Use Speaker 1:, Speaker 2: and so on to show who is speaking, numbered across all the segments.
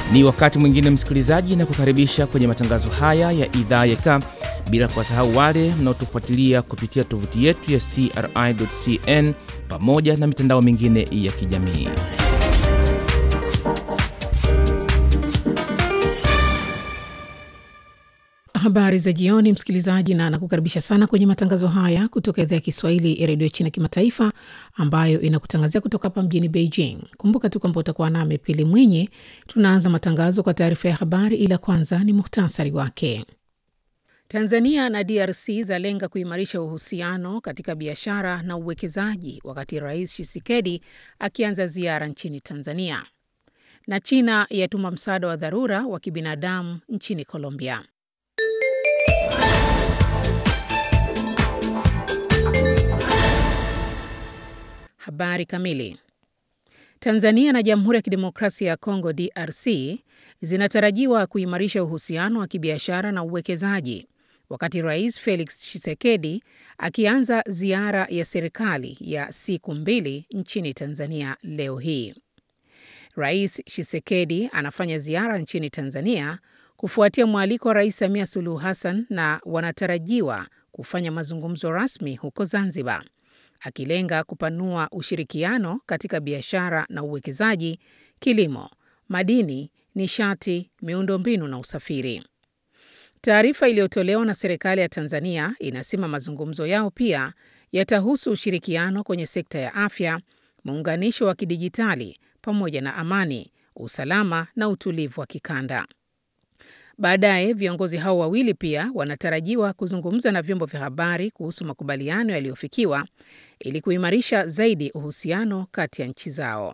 Speaker 1: Ni wakati mwingine msikilizaji, na kukaribisha kwenye matangazo haya ya idhaa ya Ka, bila kuwasahau wale mnaotufuatilia kupitia tovuti yetu ya CRI.cn pamoja na mitandao mingine ya kijamii.
Speaker 2: Habari za jioni, msikilizaji, na nakukaribisha sana kwenye matangazo haya kutoka idhaa ya Kiswahili ya redio China Kimataifa, ambayo inakutangazia kutoka hapa mjini Beijing. Kumbuka tu kwamba utakuwa nami Pili Mwinyi. Tunaanza matangazo kwa taarifa ya habari, ila kwanza ni muhtasari wake. Tanzania na DRC zalenga kuimarisha uhusiano katika biashara na uwekezaji, wakati Rais Tshisekedi akianza ziara nchini Tanzania, na China yatuma msaada wa dharura wa kibinadamu nchini Colombia. Habari kamili. Tanzania na Jamhuri ya Kidemokrasia ya Kongo DRC zinatarajiwa kuimarisha uhusiano wa kibiashara na uwekezaji wakati Rais Felix Tshisekedi akianza ziara ya serikali ya siku mbili nchini Tanzania leo hii. Rais Tshisekedi anafanya ziara nchini Tanzania kufuatia mwaliko wa Rais Samia Suluhu Hassan na wanatarajiwa kufanya mazungumzo rasmi huko Zanzibar akilenga kupanua ushirikiano katika biashara na uwekezaji, kilimo, madini, nishati, miundombinu na usafiri. Taarifa iliyotolewa na serikali ya Tanzania inasema mazungumzo yao pia yatahusu ushirikiano kwenye sekta ya afya, muunganisho wa kidijitali pamoja na amani, usalama na utulivu wa kikanda. Baadaye viongozi hao wawili pia wanatarajiwa kuzungumza na vyombo vya habari kuhusu makubaliano yaliyofikiwa ili kuimarisha zaidi uhusiano kati ya nchi zao.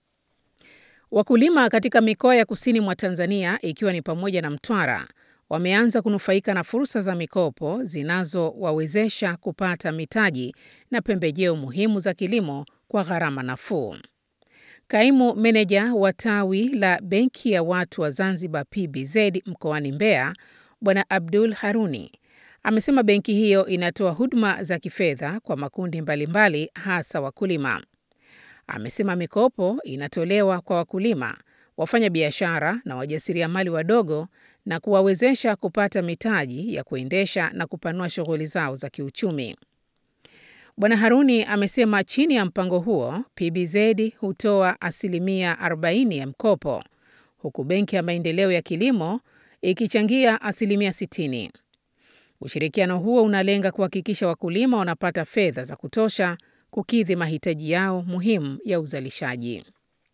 Speaker 2: Wakulima katika mikoa ya kusini mwa Tanzania ikiwa ni pamoja na Mtwara wameanza kunufaika na fursa za mikopo zinazowawezesha kupata mitaji na pembejeo muhimu za kilimo kwa gharama nafuu. Kaimu meneja wa tawi la Benki ya Watu wa Zanzibar PBZ mkoani Mbeya, Bwana Abdul Haruni amesema benki hiyo inatoa huduma za kifedha kwa makundi mbalimbali hasa wakulima. Amesema mikopo inatolewa kwa wakulima, wafanya biashara na wajasiriamali wadogo na kuwawezesha kupata mitaji ya kuendesha na kupanua shughuli zao za kiuchumi. Bwana Haruni amesema chini ya mpango huo PBZ hutoa asilimia 40 ya mkopo huku Benki ya Maendeleo ya Kilimo ikichangia asilimia 60. Ushirikiano huo unalenga kuhakikisha wakulima wanapata fedha za kutosha kukidhi mahitaji yao muhimu ya uzalishaji.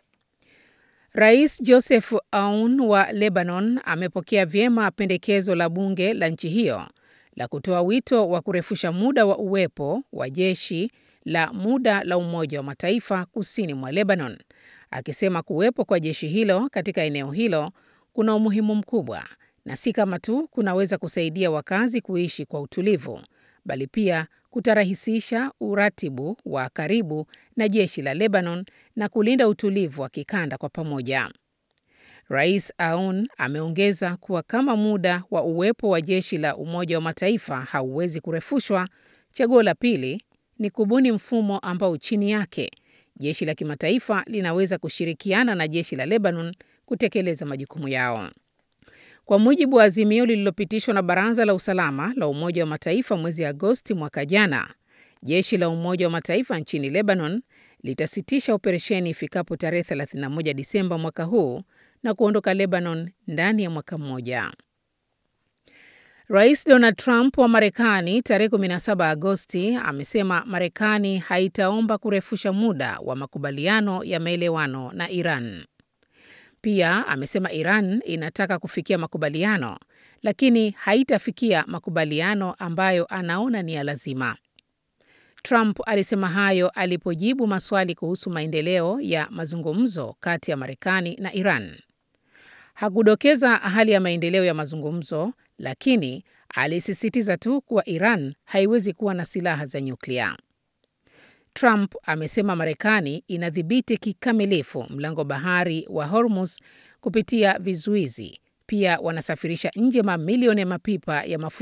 Speaker 2: Rais Joseph Aoun wa Lebanon amepokea vyema pendekezo la bunge la nchi hiyo la kutoa wito wa kurefusha muda wa uwepo wa jeshi la muda la Umoja wa Mataifa kusini mwa Lebanon, akisema kuwepo kwa jeshi hilo katika eneo hilo kuna umuhimu mkubwa na si kama tu kunaweza kusaidia wakazi kuishi kwa utulivu, bali pia kutarahisisha uratibu wa karibu na jeshi la Lebanon na kulinda utulivu wa kikanda kwa pamoja. Rais Aoun ameongeza kuwa kama muda wa uwepo wa jeshi la Umoja wa Mataifa hauwezi kurefushwa, chaguo la pili ni kubuni mfumo ambao chini yake jeshi la kimataifa linaweza kushirikiana na jeshi la Lebanon kutekeleza majukumu yao. Kwa mujibu wa azimio lililopitishwa na Baraza la Usalama la Umoja wa Mataifa mwezi Agosti mwaka jana, jeshi la Umoja wa Mataifa nchini Lebanon litasitisha operesheni ifikapo tarehe 31 Disemba mwaka huu na kuondoka Lebanon ndani ya mwaka mmoja. Rais Donald Trump wa Marekani tarehe 17 Agosti amesema Marekani haitaomba kurefusha muda wa makubaliano ya maelewano na Iran. Pia amesema Iran inataka kufikia makubaliano lakini haitafikia makubaliano ambayo anaona ni ya lazima. Trump alisema hayo alipojibu maswali kuhusu maendeleo ya mazungumzo kati ya Marekani na Iran. Hakudokeza hali ya maendeleo ya mazungumzo, lakini alisisitiza tu kuwa Iran haiwezi kuwa na silaha za nyuklia. Trump amesema Marekani inadhibiti kikamilifu mlango bahari wa Hormuz kupitia vizuizi. Pia wanasafirisha nje mamilioni ya mapipa ya mafuta